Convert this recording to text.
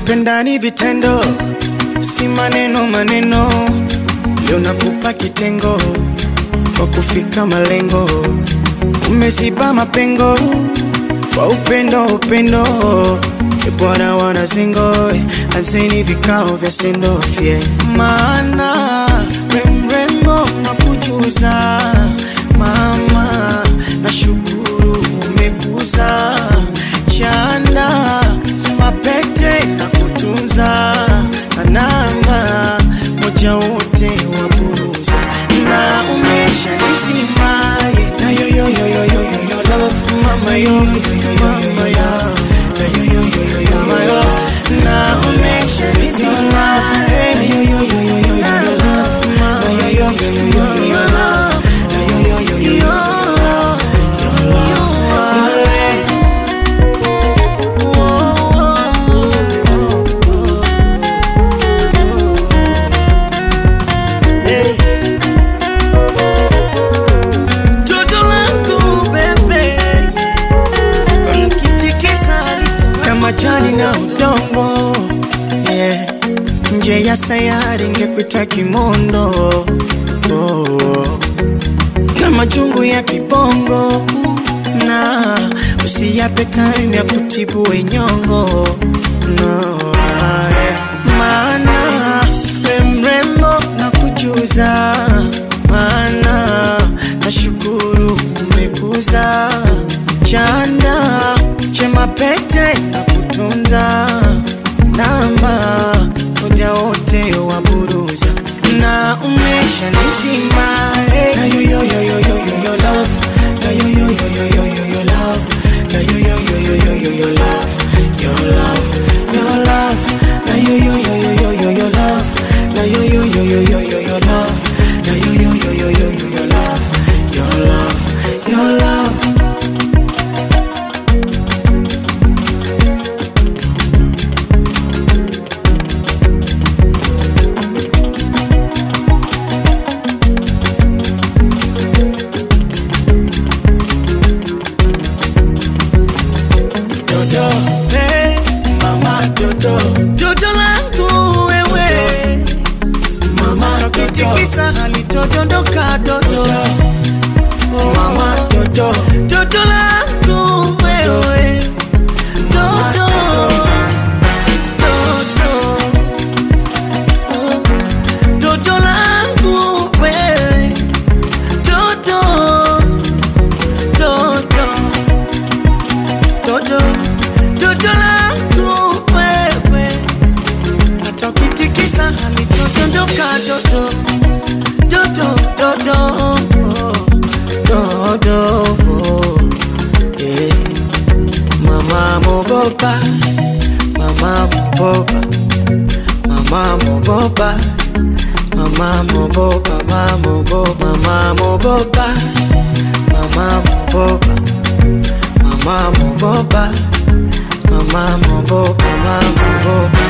kupenda ni vitendo, si maneno maneno. Leo nakupa kitengo kwa kufika malengo, umeziba mapengo kwa upendo upendo. E Bwana wana zingo, anzeni vikao vya sendofye, maana we mrembo na kujuza mama, nashukuru umekuza chanda mapete na kutunza na namba moja wote waburuza na umesha nizimaye na yo yo yo yo yo yo yo love mama yo yo yo yo mama yo na yo yo yo yo yo mama yo na umesha nizimaye na yo yo yo yo yo yo yo love mama yo yo yo yo yo yo yo love na yo yo yo yo yo yo love your love your love Toto langu bebe Unikitikisa kama jani na udongo yeah. Nje ya sayari ngekuita kimondo oh. Na majungu ya kibongo na usiyape time ya kutibu wenyongo no, yeah. Maana we mrembo na kujuza maana nashukuru umekuza chanda chema pete na kutunza namba moja wote waburuza na umesha nizima eh. na yo yo yo yo yo yo yo love na yo yo yo yo yo yo yo love na yo yo yo yo yo yo yo love your love your love na yo yo yo yo yo yo yo love na yo yo yo yo yo yo yo love na yo yo yo yo yo yo yo love your love your love Dodo, hey, mama Dodo, Dodo langu wewe, mama Kitikisa halitodondoka Dodo, mama Dodo, Dodo langu wewe, Dodo, Dodo, oh, Dodo langu wewe, Dodo, Dodo Dodo, dodo langu wewe, hata ukitikisa halitodondoka dodo, dodo, dodo, oh, dodo, oh, yeah. Mama mogopa, mama mogopa, mama mogopa, mama mogopa, mama mogopa, mama mogopa, mama mogopa. Mama mogopa, mama mogopa, mama mogopa.